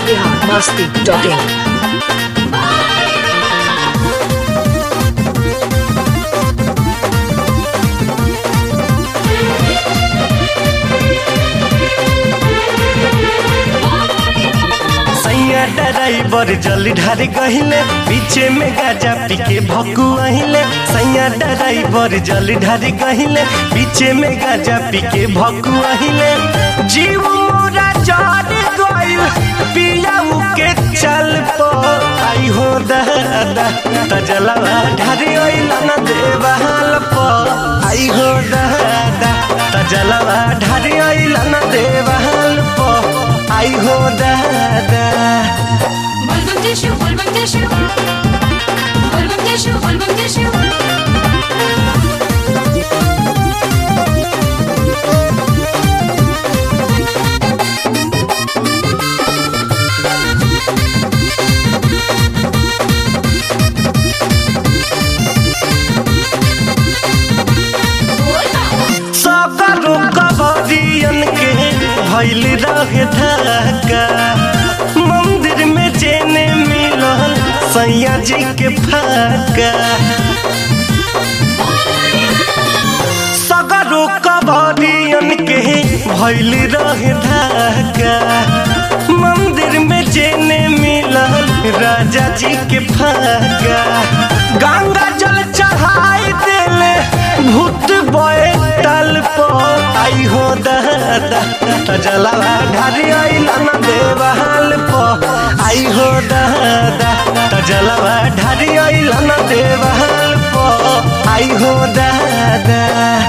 biharmasti.in सैया driver जल ढार गहिले पीछे में गाजा पी के भक्कू अहिले सैया ड्राइवर जल ढार गहिले पीछे में गाजा पी के भक्कू अहिले जीव मोरा चढ़ गइल पियाऊ के चल पो आई हो दादा तजलवा ढारी ओइल न देवाल पो आई हो दादा तजलवा ढारी ओइल न देवाल पो आई हो दादा Volvam tissue, volvam tissue. Volvam tissue, volvam tissue. सकरो कबरियन के भैल रहे धक्का मंदिर में जेने मिलल सैया जी के फाका सगरो कबरियन के भैल रहे धक्का मंदिर में जेने मिलल राजा जी के फाका गंगा जल चढ़ाई देले भूत बोए तल पो आई हो दादा तजलवा ढारी आइला न देवाल पो आई हो दादा तजलवा ढारी आइला न देवाल पो आई हो दादा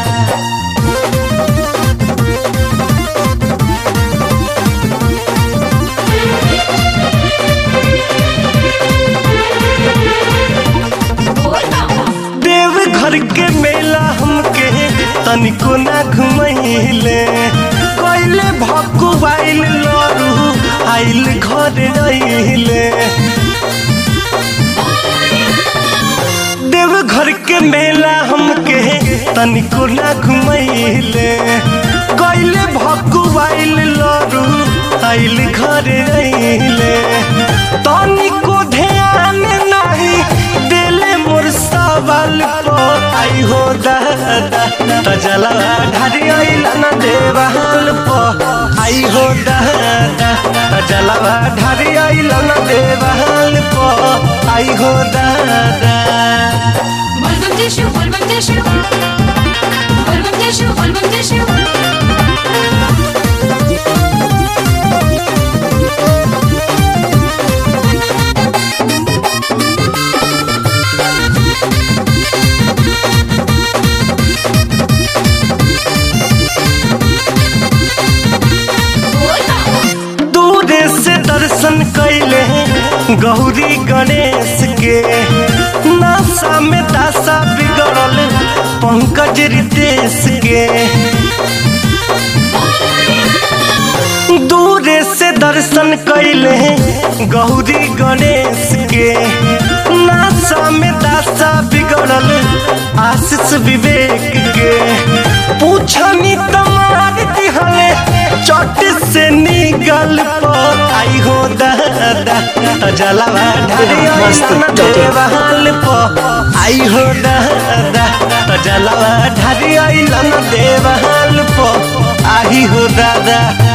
देव घर के मेला हमके तनिको ना घुमैले कैले भक्कु बाइल लरू आइल घर रहिले देव घर के मेला हमके तनिको ना घुमैले कैले भक्कु बाइल लरू आइल घर रहिले तनिको ध्यान नाही देले मोर सवाल पो आई हो दादा तजला ढारी आइला न देवाल पो आई हो दादा तजला ढारी आइला न देवाल पो आई हो दादा Volvam tissue, volvam tissue. Volvam tissue, volvam tissue. दूर से दर्शन कैले गौरी गणेश के नासा में दासा बिगड़ल पंकज रितेश के दूर से दर्शन कैले गौरी गणेश के नासा में दासा बिगड़ल आशीष विवेक के पूछनी तमार दिहले चट से निगल पर आई हो दादा तजलवा ढारी न देवाल पर आई हो दादा तजलवा ढारी न देवाल पर आई हो दादा